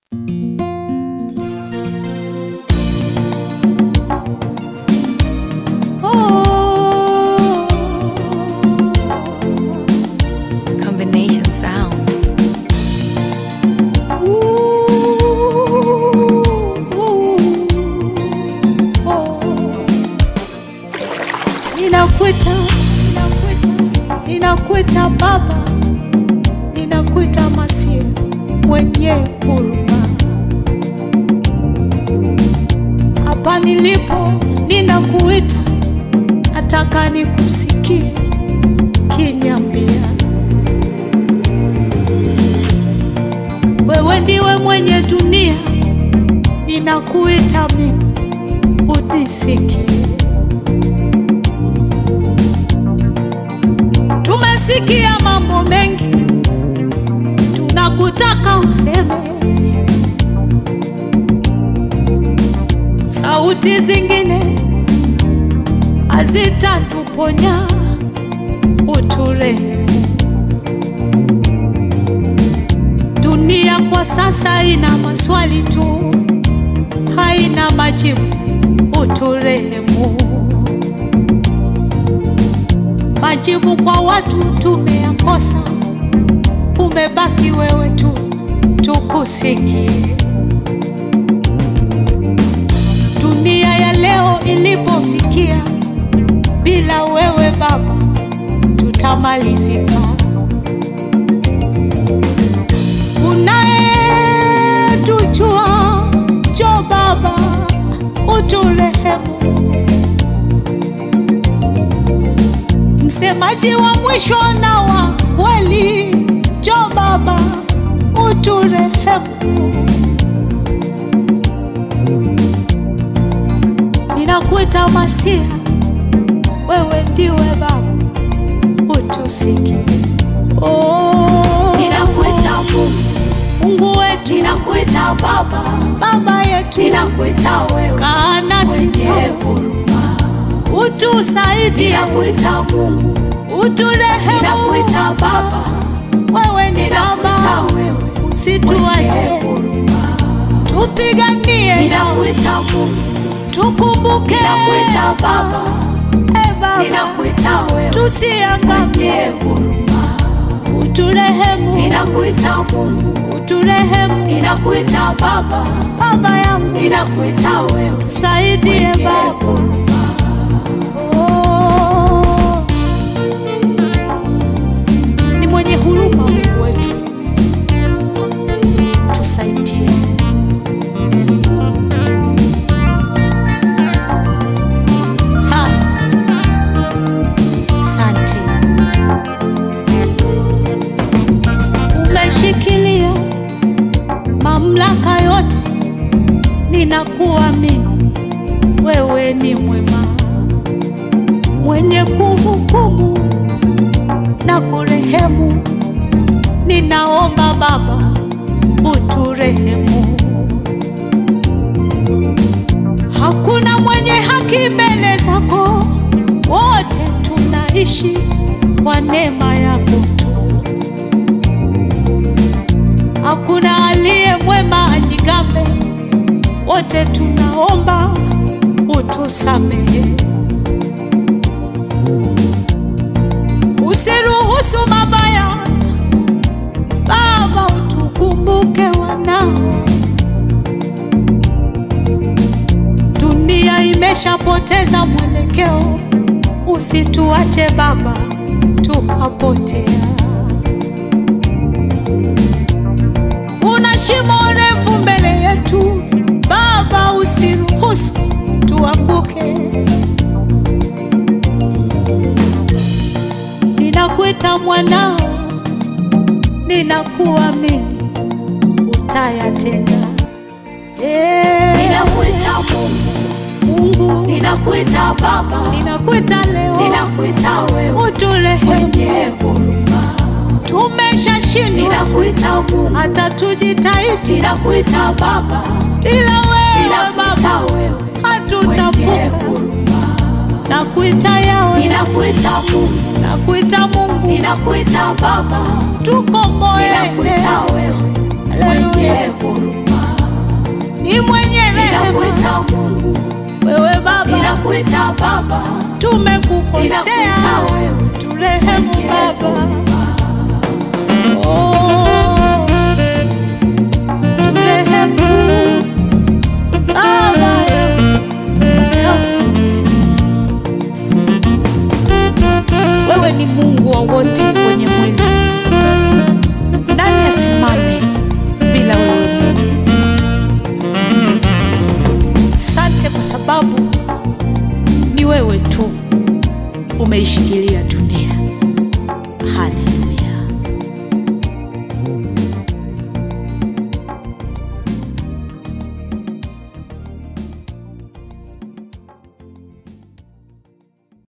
Combination sounds. Ninakuita, ninakuita Baba, ninakuita Masia mwenye huruma. Hapa nilipo ninakuita, nataka nikusikie kinyambia, wewe ndiwe mwenye dunia, ninakuita mimi unisikie. Tumesikia mambo mengi, tunakutaka useme. Sauti zingine hazitatuponya, uturehemu. Dunia kwa sasa ina maswali tu, haina majibu, uturehemu. Majibu kwa watu tumeyakosa, umebaki wewe tu, tukusikie. Dunia ya leo ilipofikia, bila wewe Baba tutamalizika. Unayetujua, njoo Baba uturehemu. msemaji wa mwisho na wa kweli, njoo Baba uturehemu. Ninakuita Masia, wewe ndiwe Baba, utusikie. Oh, Ninakuita Mungu, Mungu wetu, ninakuita Baba, Baba yetu, ninakuita wewe kaa nasi, mwenye huruma. utusaidie, Ninakuita Mungu, uturehemu. ninakuita Baba, Wewe ni ninakuita Baba, wewe mwenye usituache, huruma. tupiganie Ninakuita Mungu, tukumbuke ninakuita Baba, e Baba, ninakuita wewe tusiangamie, mwenye huruma. uturehemu, Ninakuita Mungu, uturehemu ninakuita Baba, Baba yangu, ninakuita wewe saidie mwenye Baba. huruma. Oh, ni mwenye huruma Mungu wetu, tusaidie. Ha, Asante, umeshikilia mamlaka yote, ninakuamini wewe ni mwema, mwenye kuhukumu na kurehemu. Ninaomba Baba uturehemu. Hakuna mwenye haki mbele zako, wote tunaishi kwa neema yako tu. Hakuna aliye mwema ajigambe, wote tunaomba utusamehe. Usiruhusu mabaya, Baba, utukumbuke wanao. Dunia imeshapoteza mwelekeo, usituache Baba tukapotea. Kuna shimo refu mbele yetu, Baba, usiruhusu tuanguke. Ninakuita mwanao, ninakuamini, utayatenda. Eh, Ninakuita Mungu, Mungu, ninakuita Baba, ninakuita leo, ninakuita wewe uturehemu. mwenye huruma. Tumeshashindwa Ninakuita Mungu, hata tujitahidi, ninakuita Baba, ila wewe ninakuita Baba wewe mwenye hatutavuka. huruma. Nakuita yawe, Ninakuita Mungu, nakuita Mungu, ninakuita Baba, tukomboe. ninakuita wewe mwenye Haleluya. huruma. ni mwenye rehema. ninakuita Mungu, Wewe Baba, ninakuita Baba, tumekukosea, ninakuita wewe turehemu mwenye Baba. huruma. Oh,